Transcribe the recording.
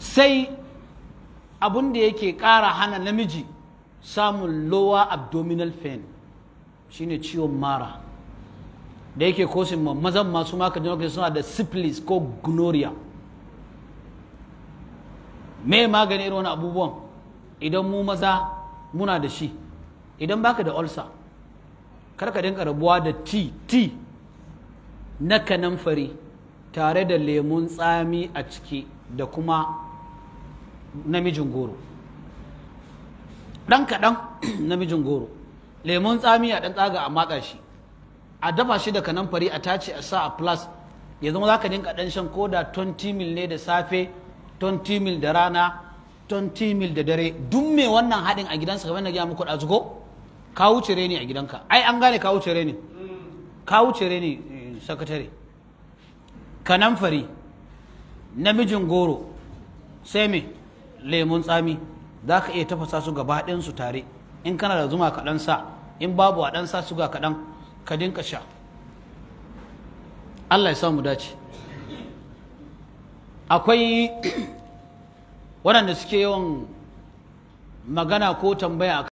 sai abun da yake ƙara hana namiji samun lower abdominal pain shine ciwon mara da yake kosin mazan masu maka jinokai suna da syphilis ko gonorrhea me magani irin wani abubuwan idan mu maza muna da shi idan baka da ulcer kar ka dinka rabuwa da ti ti na kanamfari tare da lemun tsami a ciki da kuma namijin goro ɗan kaɗan namijin goro lemun tsami a ɗan tsaga a matsa shi a dafa shi da kanamfari a tace a sa a plus ya zama za ka dinka ɗan shan koda 20 mil ne da safe 20 mil da rana 20 mil da dare duk mai wannan haɗin a gidansa kamar na gaya muku ɗazu ko ka wuce reni a gidanka ai an gane ka wuce reni ka wuce reni sakatare kanamfari namijin goro sai me lemun tsami za ka iya tafasa su gaba su tare in kana da zuma kaɗan sa in babu a ɗan sa suga kaɗan ka dinka sha Allah ya samu dace akwai waɗanda suke yawan magana ko tambaya